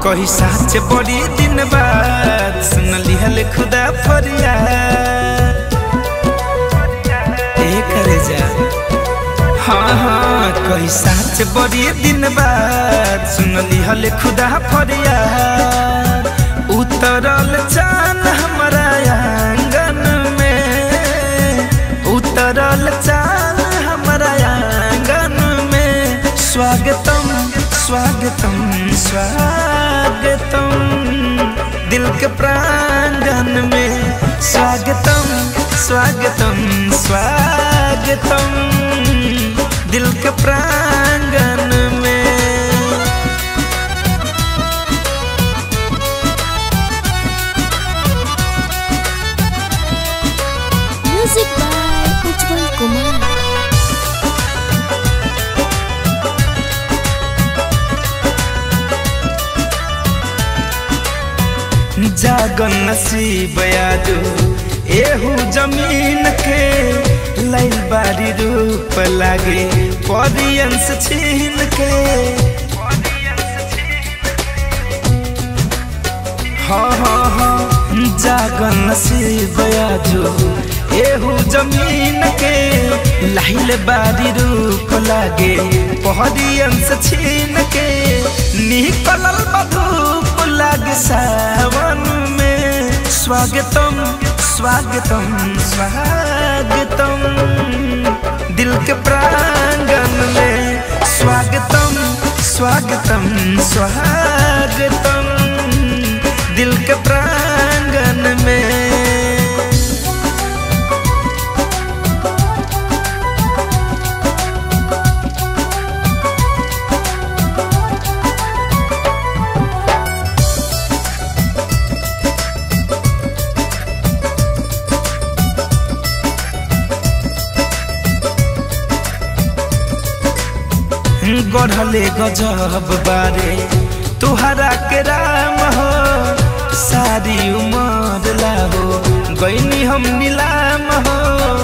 कही साच बड़ी दिन बाद सुन लिहल खुदा फरियाद ए करे जा हाँ हाँ कही साच बड़ी दिन बाद सुन लिहल खुदा फरियाद उतरल चान हमारा आंगन में उतरल चान हमारा आंगन में स्वागतम स्वागतम स्वागतम दिल के प्रांगण में स्वागतम स्वागतम स्वागतम दिल के प्रांगण में म्यूजिक बाय उज्जवल कुमार जागन नसीब यादू एहू जमीन के लैल बारी रूप लागे परियंस छीन के हाँ हाँ हाँ जागन नसीब यादू एहू जमीन के लाइल बारी रूप लागे परियंस छीन के निकलल बधूप लागे सावन में स्वागतम स्वागतम स्वागतम दिल के प्रांगण में स्वागतम स्वागतम स्वागतम दिल के प्रांगण में गढ़ले गजब बारे तुहरा के राम हो सारी उमर लाहो गईनी हम नीलाम हो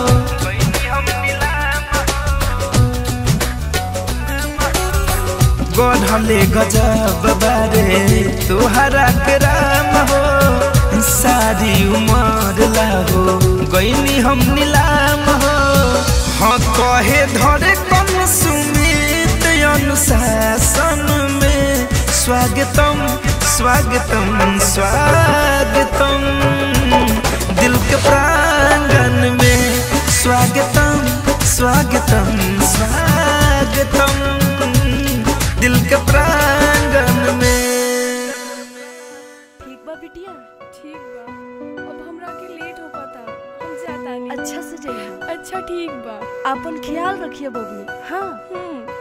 गढ़ले गजब बारे तुहरा के राम हो सारी उमर लाहो गईनी हम नीलाम हो हाँ कहे धरे कम सुमित अनुशासन में स्वागतम स्वागतम स्वागतम दिल के प्रांगण में स्वागतम स्वागतम स्वागतम दिल के प्रांगण में ठीक बा बिटिया ठीक बा अब हमरा के लेट हो पाता हम जाता नहीं अच्छा से जइहा अच्छा ठीक बा अपन ख्याल रखिए बबनी हाँ हम्म